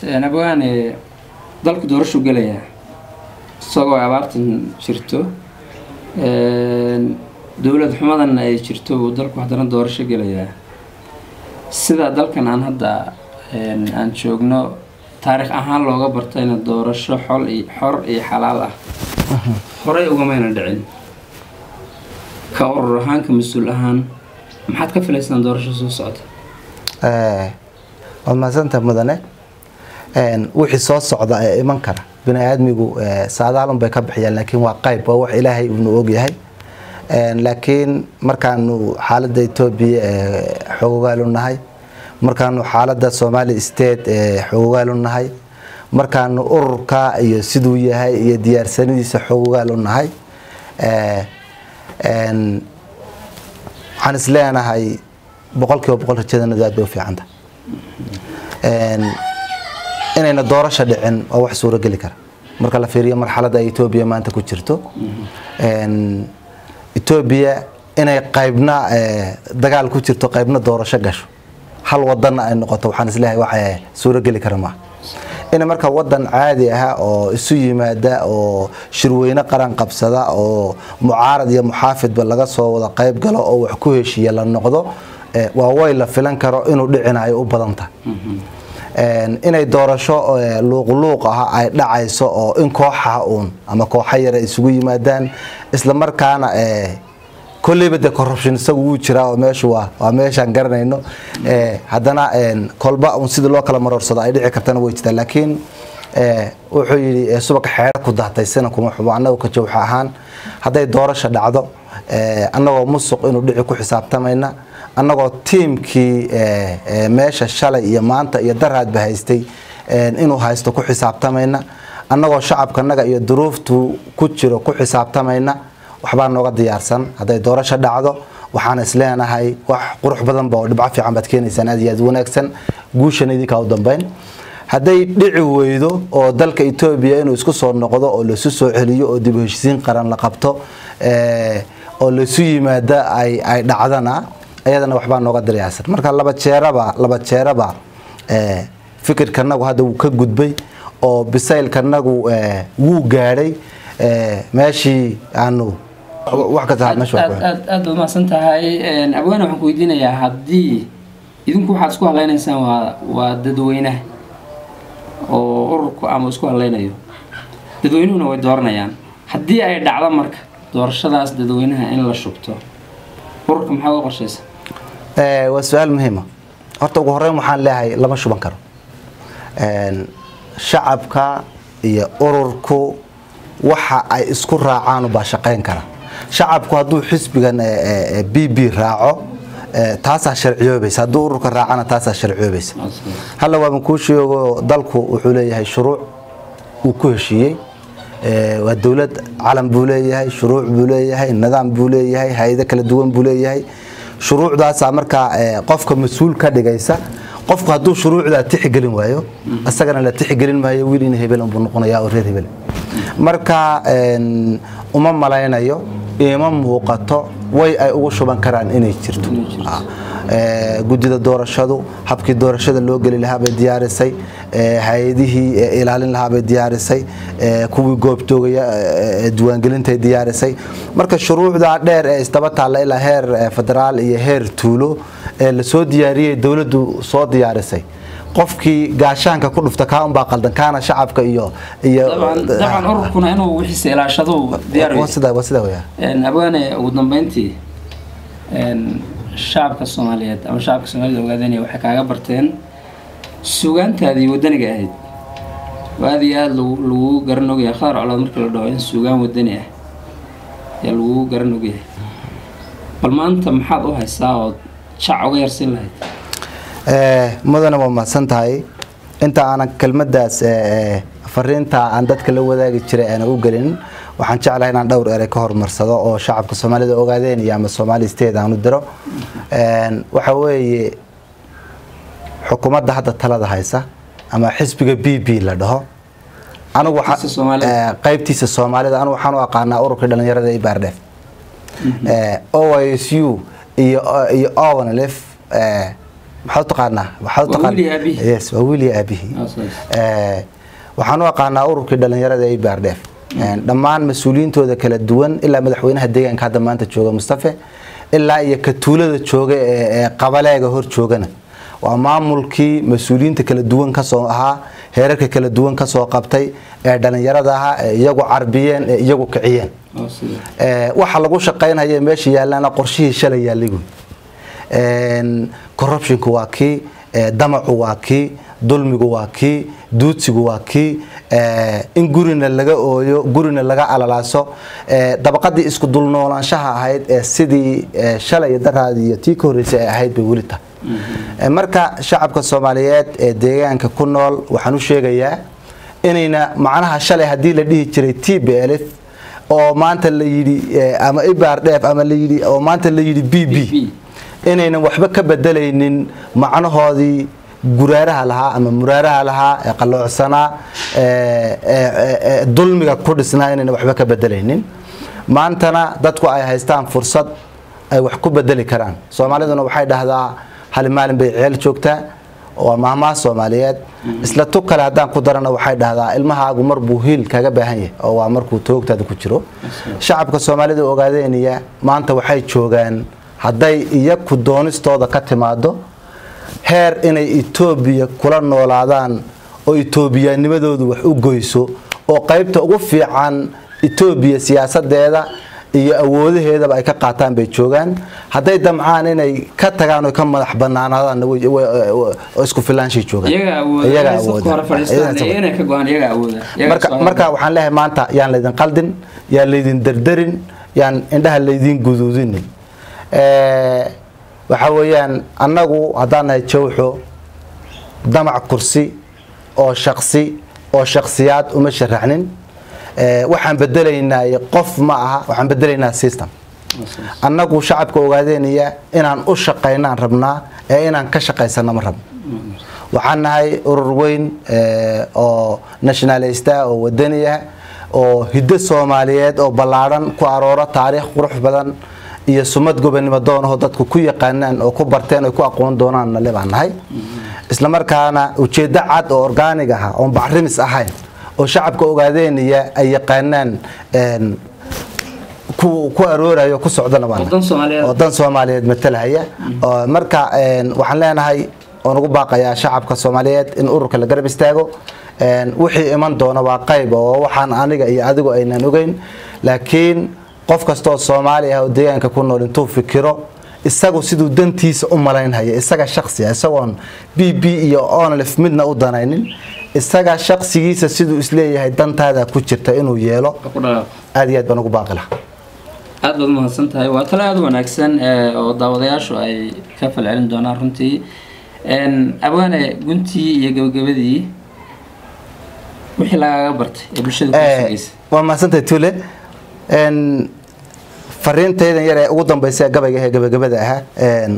abwaane dalku doorashu gelaya isagoo abaartan jirto dowlad xumadan ay jirto uu dalku haddana doorasho gelayaa sida dalkan aan hadda aan joogno taariikh ahaan looga bartayna doorasho xol iyo xor iyo xalaal ah horey ugamayna dhicin ka urur ahaan ka mas-uul ahaan maxaad ka filaysaan doorasho soo socota waad mahadsanta mudane wixii soo socda ee iman kara bini aadmigu saadaalun bay ka bixiyaan laakiin waa qayb waa wax ilaahay uunu ogyahay laakiin markaanu xaaladda etoobiya xogogaalu nahay markaanu xaaladda somali state xogogaalu nahay markaanu ururka iyo siduu yahay iyo diyaarsanadiisa xogogaalu nahay waxaan isleenahay boqol kiiba boqol rajadanadu aad bay u fiicanta inayna doorasha dhicin waa wax suurogeli kara marka la fiiriyo marxaladda ay etoobiya maanta ku jirto etoobiya inay qaybna dagaal ku jirto qaybna doorasho gasho hal wadanna ay noqoto waxaan isleeyahay wax suurogeli kara maaha in marka wadan caadi ah oo isu yimaada oo shirweyne qaran qabsada oo mucaarad iyo muxaafidba laga soo wada qayb galo oo wax ku heshiiya la noqdo waa way la filan karo inuu dhicinayo u badan tahay inay doorasho luuqluuq ah ay dhacayso oo in kooxaha uun ama kooxa yar ay isugu yimaadaan isla markaana kolleyba dee corruption isagu wuu jiraa oo meeshu waa waa meeshaan garanayno haddana kolba un sidii loo kala maroorsado ay dhici kartana way jirtaa laakiin wuxuu yidhi subaka xeer ku daatay sina kuma xubo annagu ka jawxa ahaan hadday doorasha dhacdo annagoo musuq inuu dhici ku xisaabtamayna annagoo tiimkii meesha shalay iyo maanta iyo daraadba haystay inuu haysto ku xisaabtamayna annagoo shacabkanaga iyo duruuftu ku jiro ku xisaabtamayna waxbaa nooga diyaarsan hadday doorasho dhacdo waxaan isleenahay wax qurux badanba oo dhibco fiican baad keenaysaan aad iyo aad wanaagsan guushan idinkaa u dambeyn hadday dhici weydo oo dalka etoobiya inuu isku soo noqdo oo laisu soo celiyo oo dib u heshisiin qaran la qabto oo laisu yimaada ay dhacdana ayadana waxbaa nooga diyaarsan marka laba jeeraba laba jeeraba fikirkanagu hadda wuu ka gudbay oo bisaylkanagu wuu gaadhay meeshii aanu wax kasta meesha aad aad aad baad mahadsan tahay abwaane waxaan ku weydiinayaa haddii idinku waxaad isku hadlaynaysaan waa waa dadweynaha oo ururku ama isku hadlaynayo dadweynuhuna way dooranayaan haddii ay dhacdo marka doorashadaas dadweynaha in la shubto ururka maxaa uga qorshaysa waa su-aal muhiima horta ugu horeyn waxaan leeyahay lama shuban karo shacabka iyo ururku waxa ay isku raacaan baa shaqayn kara shacabku hadduu xisbigan b b raaco taasaa sharciyoobaysa hadduu ururka raacana taasaa sharciyoobaysa halla waaban kuu sheego dalku wuxuu leeyahay shuruuc uu ku heshiiyey waa dowlad calan buu leeyahay shuruuc buu leeyahay nidaam buu leeyahay hay-ado kala duwan buu leeyahay shuruucdaasaa markaa qofka mas-uul ka dhigaysa qofku hadduu shuruucdaa tixgelin waayo isagana la tixgelin maayo wiil in hebel unbuu noqonaya oo reer hebel marka uma malaynayo ima muuqato way ay ugu shuban karaan inay jirto gudida doorashadu habkii doorashada loo geli lahaa bay diyaarisay hay-adihii ilaalin lahaa bay diyaarisay kuwii goobtoogaya diiwaangelintay diyaarisay marka shuruucdaa dheer ee isdaba taalla ilaa heer federaal iyo heer tuulo ee lasoo diyaariyey dowladdu soo diyaarisay qofkii gaashaanka ku dhufta kaa unbaa qaldan kaana shacabka iyo iyo dabcan ururkuna inuu wixiisa ilaashado diyaar waa sidaa waa sidaa weyaa abwaane ugu dambeyntii shacabka soomaaliyeed ama shacabka soomaalida ogaadanaya waxay kaaga barteen suugaantaadii wadaniga ahayd oo aada iyo aada lagu lagu garan ogyahay khadar colood markii la dhaho in suugaan wadani ah ayaa lagu garan ogyahay bal maanta maxaad u haysaa ood jac uga yarsin lahayd mudane waa mahadsan tahay inta aanan kelmadaas fariinta aan dadka la wadaagi jiray aana u gelin waxaan jeclahay inaan dhowr erey ka horumarsado oo shacabka soomaalida ogaadeen iyo ama soomaali state aan u diro waxa weeye xukuumadda hadda talada haysa ama xisbiga b b la dhaho anigu qaybtiisa soomaalida anigu waxaan u aqaanaa ururkii dhalinyarada ee baardheef o i s u iyo iyo ownlif maxaad u taqaanaa waxaad u Waa taqaan- wiil iyo aabihi. yes waa wiil iyo aabihii Ah, saas. Eh, waxaan u aqaanaa ururkii dhalinyarada ee baardheef dhammaan mas-uuliyiintooda kala duwan ilaa madaxweynaha deegaanka hadda maanta jooga mustafe ilaa iyo ka tuulada jooga ee ee qabaleega hor joogana waa maamulkii mas-uuliyiinta kala duwan kasoo ahaa heerarka kala duwan kasoo qabtay ee dhalinyarada ahaa ee iyagu carbiyeen ee iyagu kiciyeen oo sida Ee, waxa lagu shaqaynaya meesha yaallana qorshihii shalay yaallay wey Een, corruptionku waa kii ee, damacu waa kii dulmigu waa kii duudsigu waa kii ee, in gurina laga ooyo gurina laga alalaaso ee, dabaqadii isku dulnoolaanshaha ahayd ee sidii ee, shalay iyo daraadii iyo tii ka horreysay ay ahayd bay weli tahay Ee, marka shacabka soomaaliyeed ee deegaanka ku nool waxaan u sheegayaa inayna macnaha shalay haddii la dhihi jiray t b l oo maanta la yidhi eh, ama ibardheef ama la yidhi oo maanta la yidhi b b BB. inaynan waxba ka bedelaynin macnahoodii guraaraha lahaa ama muraaraha lahaa ee qalloocsanaa ee, ee, ee, ee, dulmiga ku dhisnaa inaynan waxba ka bedelaynin maantana dadku ay haystaan fursad ay wax ku bedeli karaan soomaaliduna waxay dhahdaa hal maalin bay ceel joogtaa waa mahmaah soomaaliyeed isla tug kale haddaan ku darana waxay dhahdaa ilmahaagu mar buu hiil kaga baahan yahay oo waa markuu toogtaada ku jiro shacabka soomaalida ogaadeynaya maanta waxay joogaan hadday iyaku doonistooda ka timaado heer inay etoobiya kula noolaadaan oo etoobiyaanimadoodu wax u goyso oo qaybta ugu fiican etoobiya siyaasadeeda iyo awoodaheedaba ay ka qaataan bay joogaan hadday damcaan inay ka tagaan oo ka madax banaanaadaanna way- way- oo isku filaanshay joogaan iyaga awooda Iyaga inay safka hore awooda. fadhiistaan Iyaga iyo inay ka go-aan iyaga awooda Iyaga marka soo marka waxaan leeyahay maanta yaan laydin qaldin yaan laydin derderin yaan indhaha laydin guduudinin Eh, waxa weeyaan annagu haddaan nahay jawxo damac kursi oo shaksi oo shaksiyaad uma sharaxnin Eh, waxaan bedelaynaa qof ma aha waxaan bedelaynaa system annagu shacabka ogaadeynaya inaan u shaqaynaan rabnaa ee inaan ka shaqaysano ma rabno waxaan nahay urur weyn eh, oo nationalista oo wadani ah oo hiddo soomaaliyeed oo ballaadhan ku aroora taariikh qurux badan iyo sumad gobonimo doonahoo dadku ku yaqaanaan oo ku barteen oo ku aqoon doonaan nale baan nahay isla markaana ujeeddo cad oo orgaanig ah oon bacrimis ahayn oo shacabka ogaadeynaya ay yaqaanaan een, ku ku aroorayo ku socdana baan nahay. Waddan Soomaaliyeed. Waddan Soomaaliyeed matalaya oo marka een, waxaan leenahay oon ugu baaqayaa shacabka Soomaaliyeed in ururka la garab istaago een, wixii iman doona waa qayb oo waxaan aniga iyo adigu aynan ogeyn laakiin qof kastoo Soomaali ah oo deegaanka ku nool intuu fikiro isagu siduu dantiisa u malaynaya isaga shakhsi ah isagoon BB iyo ONLF midna u danaynin isaga shakhsigiisa siduu isleeyahay dantaada ku jirta inuu yeelo ku dhaqaaq aad iyo aad baan ugu baaqi lahaa aad baad umahadsan tahay waa talo aada u wanaagsan ee, oo daawadayaashu ay ka falcelin doonaan runtii Een, abwaane guntii iyo gabagabadii wixii lagaaga bartay ee bulshada ku Eh, sugaysa waa mahadsantahay tule n fariintaydan yar ee ugu dambaysa ee gabayga ee gabagabada ahaa n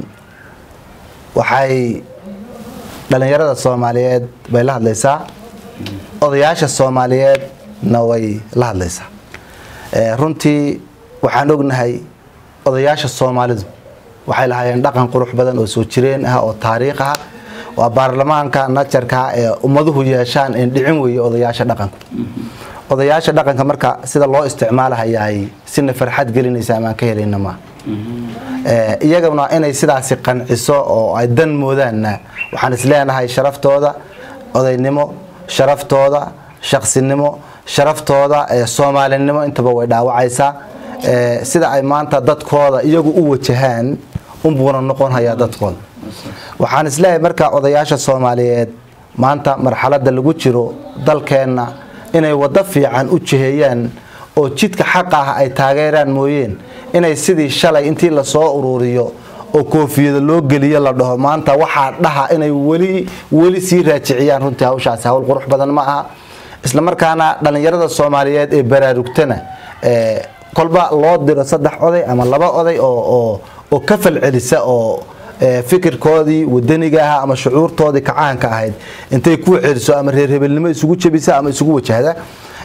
waxay dhalinyarada soomaaliyeed bay la hadlaysaa odayaasha soomaaliyeedna way la hadlaysaa Eh, runtii waxaan ognahay odayaasha soomaalidu waxay lahaayeen dhaqan qurux badan oo soo jireen ah oo taariikh ah waa baarlamaanka najarka ah ee ummaduhu yeeshaan in dhicin weeye odayaasha dhaqanku odayaasha dhaqanka marka sida loo isticmaalahayaay sina farxad gelinaysa amaan ka helayna ma iyaguna inay sidaasi qanciso oo ay dan moodaanna waxaan isleenahay sharaftooda odaynimo sharaftooda shaqsinimo sharaftooda ee soomaalinimo intaba way dhaawacaysaa Ee, sida ay maanta dadkooda iyagu u wajahaan unbuuna noqon hayaa dadkooda waxaan isleeyahay marka odayaasha soomaaliyeed maanta marxaladda lagu jiro dalkeenna inay waddo fiican u jiheeyaan oo jidka xaqa ah ay taageeraan mooyeen inay sidii shalay intii lasoo ururiyo oo koofiyada loo geliyo la dhaho maanta waxaa dhaha inay weli weli sii raajiciyaan runtii hawshaasi hawl qurux badan ma aha isla markaana dhallinyarada soomaaliyeed ee baraarugtana ee, kolba loo diro saddex oday ama laba oday oo oo oo ka falcelisa oo ee, fikirkoodii wadaniga ahaa ama shucuurtoodii kacaanka ahayd intay ku celiso ama reer hebelnimo isugu jebisa ama isugu wajahda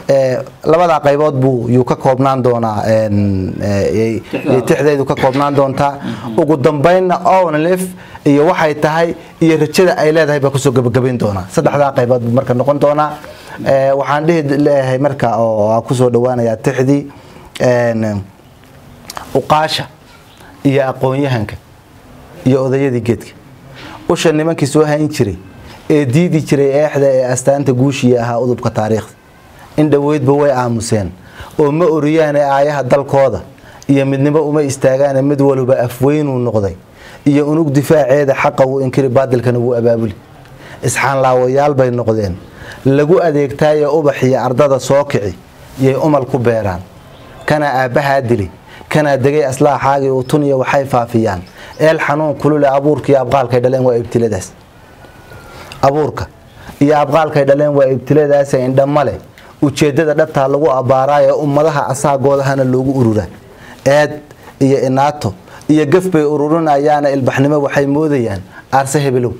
ee, labadaa qaybood buu yuu ka koobnaan doonaa een, ee, yay- Tixdaada. yay tixdeedu ka koobnaan doontaa ugu dambeynna onlif iyo waxay tahay iyo rajada ay leedahay baa kusoo gabagabayn doonaa saddexdaa qaybood buu marka noqon doonaa Ee, waxaan dhihi leeyahay marka oo aan kusoo dhawaanayaa tixdii een, uqaasha iyo aqoon-yahanka iyo odayadii geedka usha nimankii soo hayn jiray ee diidi jiray eexda ee astaanta guushiya ahaa udubka taariikhda in dhoweydba way aamuseen oo ma oriyaane aayaha dalkooda iyo midnimo uma istaagaane mid waliba afweynuu noqday iyo unug difaaceeda xaqa wuu inkiri baadilkana wuu abaabuli isxaanlaawayaal bay noqdeen lagu adeegtaaye ubax iyo ardada soo kici yay umal ku beeraan kanaa aabbahaa dili kanaa degay aslaaxaagii utuniya waxay faafiyaan eel xanuun kulule abuurka iyo abqaalkay dhaleen waa ibtiladaas abuurka iyo abqaalkay dhaleen waa ibtiladaas indhamale ujeedada dhabtaa lagu abbaaraayo ummadaha asaagoodahana loogu ururaa eed iyo inaato iyo gaf bay ururinayaana ilbaxnimo waxay moodayaan aarse hebelow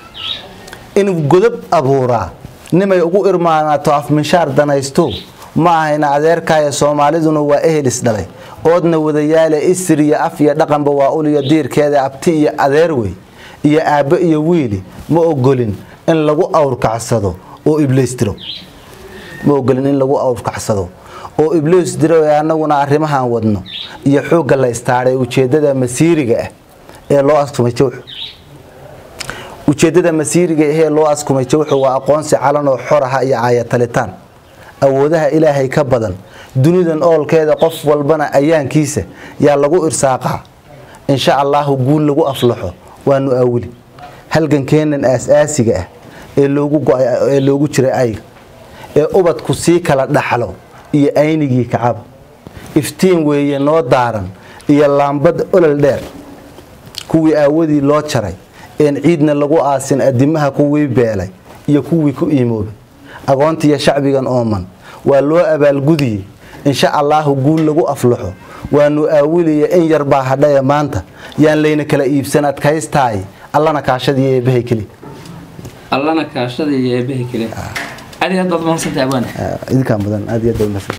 in godob abuuraa nimay ugu irmaanaato afminshaar danaysto ma ahayna adeerkaayo soomaaliduna waa ehelis dhalay oodna wadayaale isir iyo af iyo dhaqanba waa uliyo diirkeeda abti iyo adeer wey iyo aabbo iyo wiili ma ogolin in lagu awrkacsado oo ibliis diro ma ogolin in lagu awrkacsado oo ibliis diro ee annaguna arrimahan wadno iyo xoogga la istaadhay ujeeddada masiiriga ah ee loo askumay jawxu ujeeddada masiiriga ahee loo askumay jawxu waa aqoonsi calan oo xor aha iyo aayatalitaan awoodaha ilaahay ka badan dunidan oolkeeda qof walbana ayaankiisa yaa lagu irsaaqaa insha allaahu guul lagu aflaxo waanu aawili halgankeennan aas-aasiga ah ee loogu go- ee loogu jiray ayga ee ubadku sii kala dhaxlo iyo aynigii kacaba iftiin weeye noo daaran iyo laambad olol dheer kuwii aawadii loo jaray een ciidna lagu aasin adimaha kuwii beelay iyo kuwii ku iimoobay agoontiiyo shacbigan ooman waa loo abaalgudiyey insha allaahu guul lagu aflaxo waanu aawiliya in yar baa hadhaya maanta yaan layna kala iibsan adkaystaay allana kaashadii eebahay keli allana kaashada iyo eebaha kale adi aad baad mahadsantahay abwaane idinkaan mudan aad iyo aad bay u mahadsan